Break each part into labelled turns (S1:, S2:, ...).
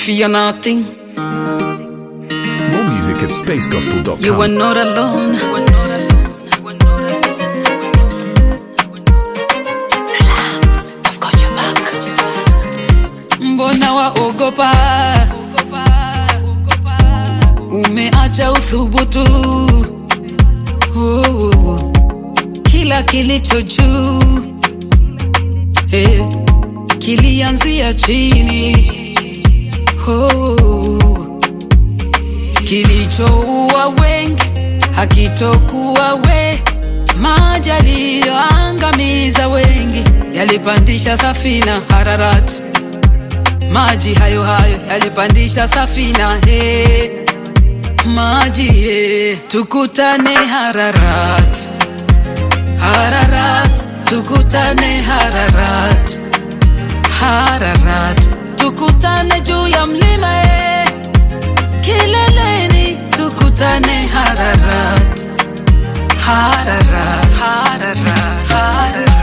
S1: fear nothing.
S2: More music at spacegospel.com.
S1: You are not alone. Relax, I've got your back. Mbona waogopa? Umeacha uthubutu. Oh, oh, oh. Kila kilicho juu eh, kilianzia chini. Oh, kilichoua wengi hakitokuwa we, maji yaliyoangamiza wengi yalipandisha safina Hararati, maji hayo hayo yalipandisha safina he, maji he, tukutane Hararati, Hararati, tukutane Hararati, Hararati, tukutane juu ya mlima e, kileleni tukutane Hararat, Hararat, Hararat, Hararat.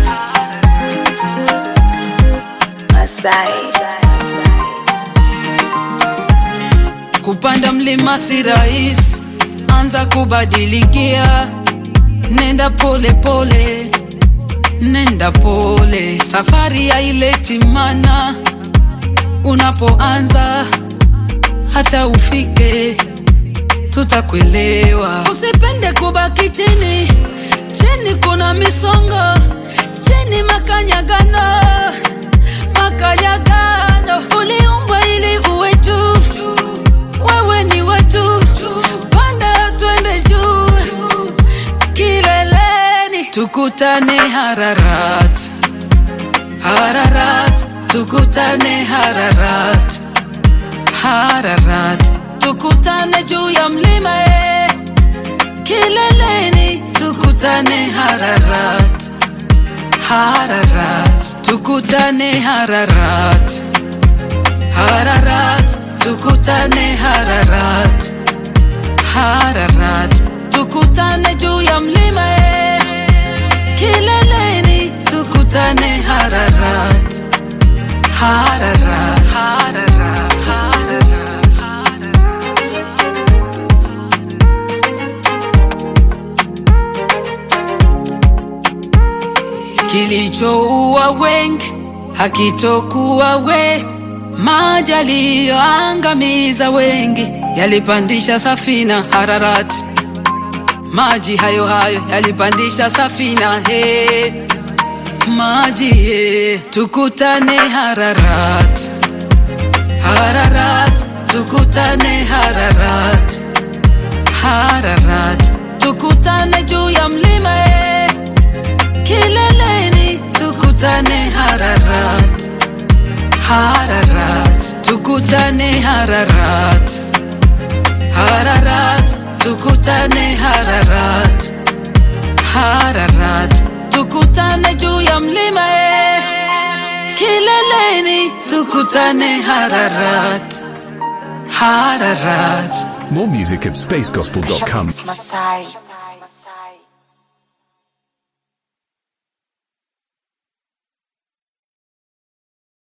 S3: Masai.
S1: Kupanda mlima si rahisi, anza kubadilikia, nenda pole pole, nenda pole, safari haileti mana unapoanza hata ufike tutakuelewa. Usipende kubaki chini, chini kuna misongo, chini makanyagano, makanyagano. Uliumbwa ili uwe juu, wewe ni wetu, panda twende juu, kileleni tukutane Hararat, Hararat, tukutane Hararat. Hararat, tukutane juu ya mlima e, kileleni tukutane Hararat, Hararat, tukutane Hararat, Hararat, tukutane Hararat, Hararat, tukutane juu ya mlima e, kileleni tukutane Hararat, Hararat, Hararat, Hararat. kilichoua wengi hakitokuwa we, maji yaliyoangamiza wengi yalipandisha safina Hararati, maji hayo hayo yalipandisha safina he, maji he, tukutane Hararat, Hararat, tukutane Hararat, Hararat, tukutane juu ya mlima e, kileleni tukutane Hararat, Hararat, tukutane Hararat, Hararat, tukutane Hararat, Hararat, tukutane juu ya mlima e, kileleni tukutane Hararat, Hararat.
S2: More music at spacegospel.com.
S3: Masai.